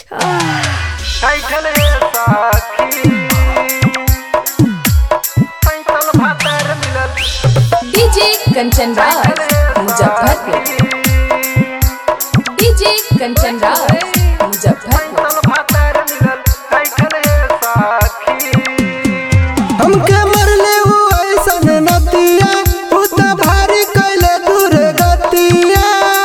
कैठल रे साखी पैतल भातर मिलल डीजे कंचन राज मुजफ्फरपुर डीजे कंचन राज मुजफ्फरपुर पैतल भातर मिलल कैठल रे साखी हमके मरले उ ऐसन नतिया उ त भारी कैले दूर गतिया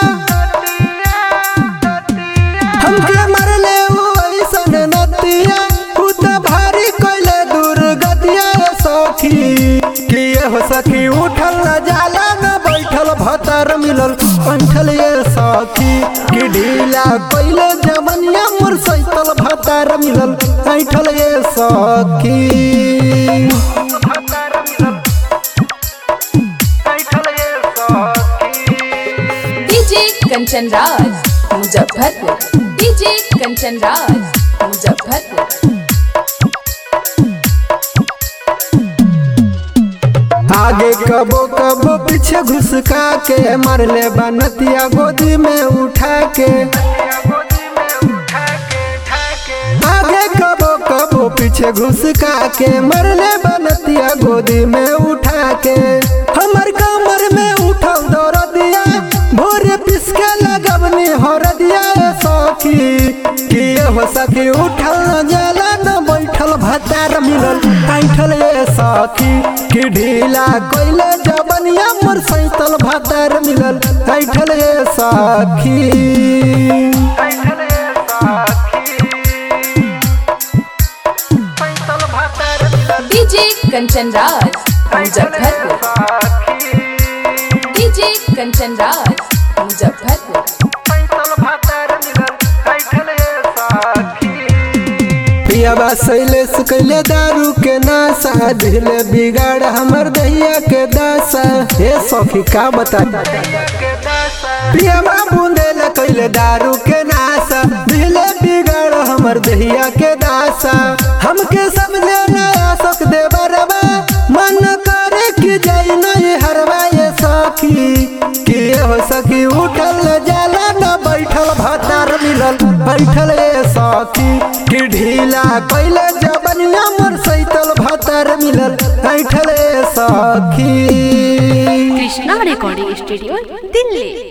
हमके मरले उ ऐसन नतिया उ त भारी कैले दूर गतिया रे सखी कि ये हो सखी उठल न जाला न बैठल भतर मिलल बैठल ये सखी कि ढीला कैले जमनिया मोर सैतल भतर मिलल बैठल ये सखी भातर मिलल कैठल रे साखी डीजे कंचन राज मुजफ्फरपुर डीजे कंचन राज मुजफ्फरपुर आगे कबो कबो पीछे घुसका के मरले बनतिया गोदी में उठा के गोदी में उठा के ठाके आगे कबो कबो पीछे घुसका के मरले बनतिया गोदी में उठा के हमर कमर में उठल दौड़ दिया भोरे पिसके लगवनी हर दिया ए सखी कि ये हो सखी उठल न जाला न बैठल भतार मिलल ऐठल ये सखी कि ढीला कोइले जबनिया मोर सैतल भतार मिलल ऐठल ये सखी कैठल रे साखी पैतल भातर मिलल डीजे कंचन राज मुजफ्फरपुर साखी डीजे कंचन राज मुजफ्फरपुर पैतल भातर मिलल कैठल रे साखी पियाबा शैलेश कैले दारू के नासा ढीले बिगाड़ हमर दहिया के दासा हे सखी का बता के दासा पियाबा बूंदेल कैले दारू के नासा ढीले बिगाड़ हमर दहिया के दासा हमके समझे नया सक दे बरबा मन करे कि जाई नहीं हरवा ये सखी कि ये हो सखी उठल न जाला न बैठल भतार मिलल बैठल ये सखी कि ढीला कैले जबनिया मोर सैतल भतार मिलल बैठल ये सखी কৃষ্ণা রেকর্ডিং স্টুডিও দিল্লি